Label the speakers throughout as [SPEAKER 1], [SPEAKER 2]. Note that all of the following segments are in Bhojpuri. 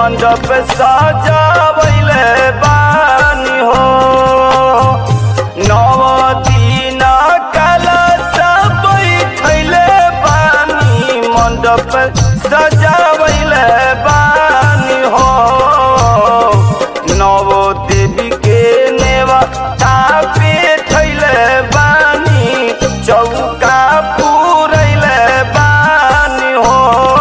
[SPEAKER 1] मंडप सजावैले बानी हो नव दिन कलश बैठैले बानी मंडप सजावैले बानी हो नव देवी के नेवा पे थैले बानी चौका पुरैले बानी हो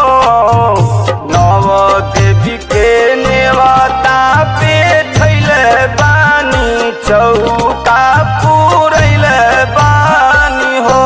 [SPEAKER 1] नव देवी के नेवता पे थैले बानी चौका पुरैले बानी हो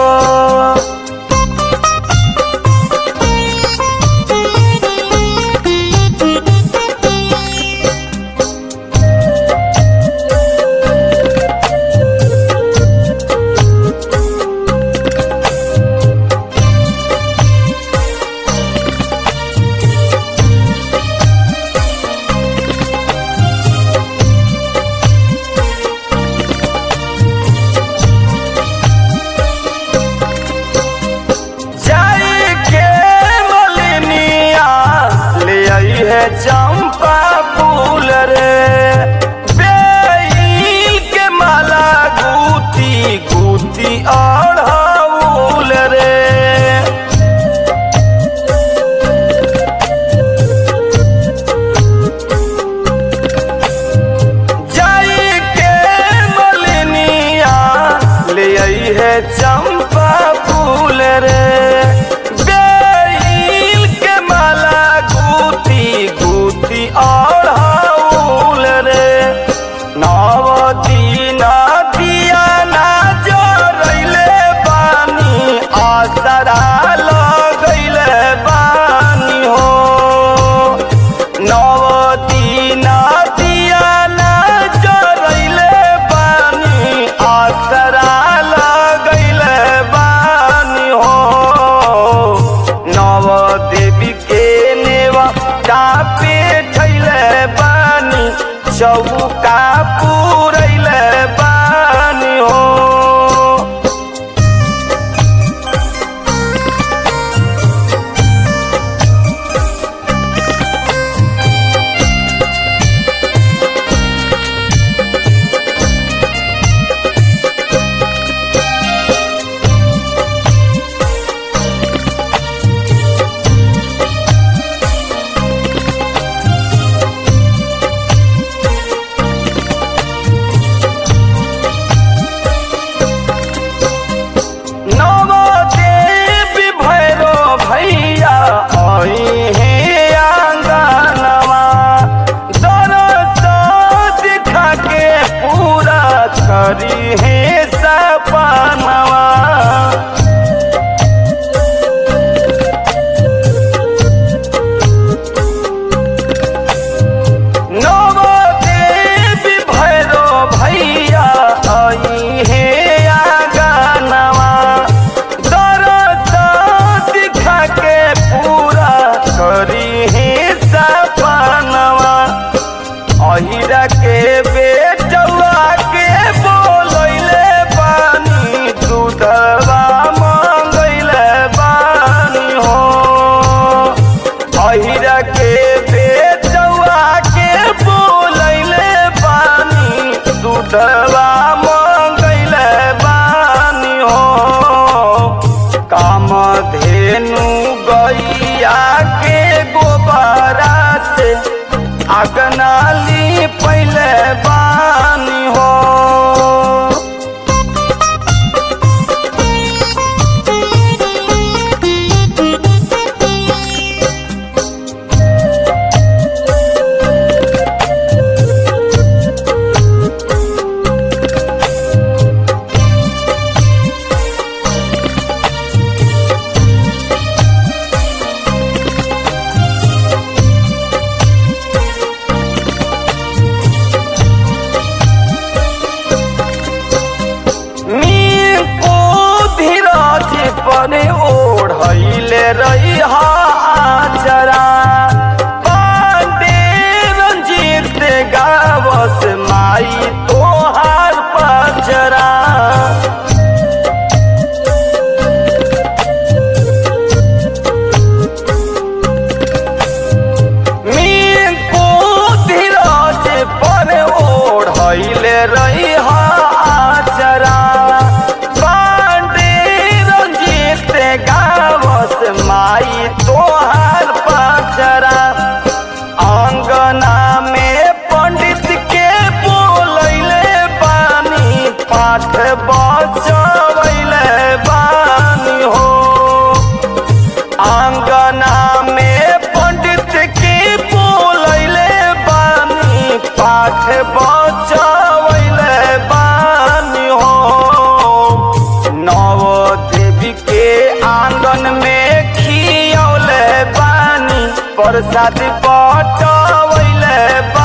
[SPEAKER 1] जाई के मलिनिया ले आई है चंपा फूल रे बेल के माला गुती गुती अड़हुल रे जाई के मलिनिया ले आई है चंपा फूल रे बेल के माला गुती गुती अड़हुल रे नव दिन दिया ना जरैले बानी आसरा लगैले बानी हो नव दिन दिया ना जरैले बानी आसरा लगैले बानी हो नव देवी के नेवा पे ठैले बानी चौका पुरैले बानी हो नव देवी भैरो भैया आई हे आंगनवा दरस दिखा के पूरा करी हे सपनवा नव देवी भैरो भैया आई हे आंगनवा दरस दिखा के पूरा करी हे सपनवा अहिरा के बेटवा के बोलैले बानी दूधवा मंगैले बानी हो अहिरा के बेटवा के बोलैले बानी दूधवा मंगैले बानी हो काम धेनु गैया के गोबरा से अगनाली पहले बानी हो प्रसाद बटवैले